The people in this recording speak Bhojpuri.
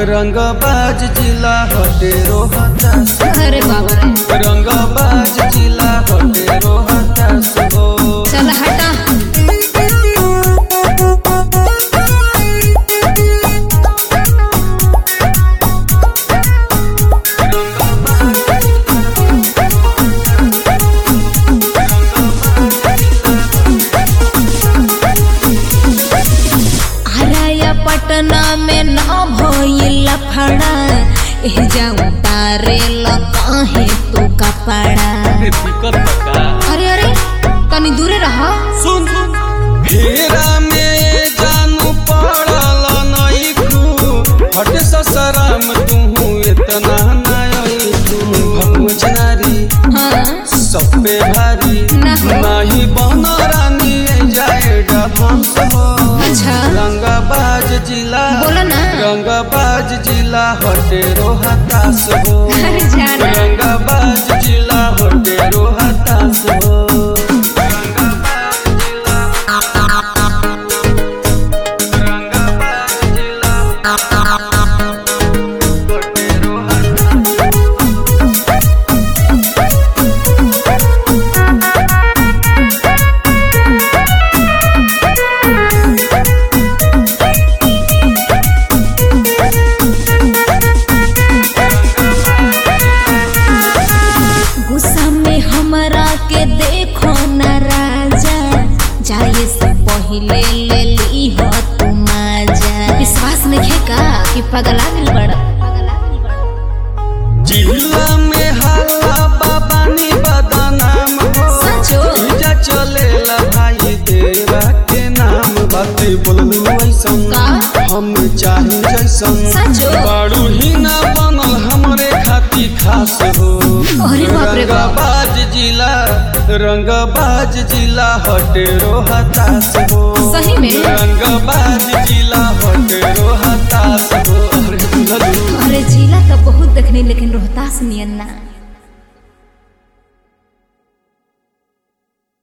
रंगबाज जिला हटे रोहतास अरे बाबा रे रंगबाज जिला हटे रोहतास हो चल हटा आराया पटना में न भइल फड़ा एह जाऊं तारे काहे तू कपड़ा दिक्कत बका अरे अरे तनी दूरे रहा सुन घेरा में जानू पड़ल नइखू हटे ससराम तू इतना नई तू भगवच नारी हाँ सब पे भारी ना हो। नाही बन रानी जाए डबंस हो अच्छा। रंगबाज जिला बोलो ना। रंगबाज जिला हटे रोहतास हो अरे जाना। रंगबाज जिला हटे रोहतास हो रंगबाज जिला रंगबाज जिला हटे रोहतास गुस्सा में हमरा के देखो न राजा जाए से पहले ले ली हो तू माजा विश्वास नहीं का कि पगला दिल बड़ा जिला में हल्ला बाबानी बदनाम हो सचो? इजा चलेला भाई देवा के नाम बाते बोललू ऐसन का? हम चाहे जैसन सचो? बाड़ू ही ना बनल हमरे खाती खास हो अरे बाप रे बाप। रंगबाज जिला रंगबाज जिला हटे रोहतास हो सही में? रंगबाज जिला हटे रोहतास हो अरे बुझलू अरे जिला तो बहुत देखनी लेकिन रोहतास नियन ना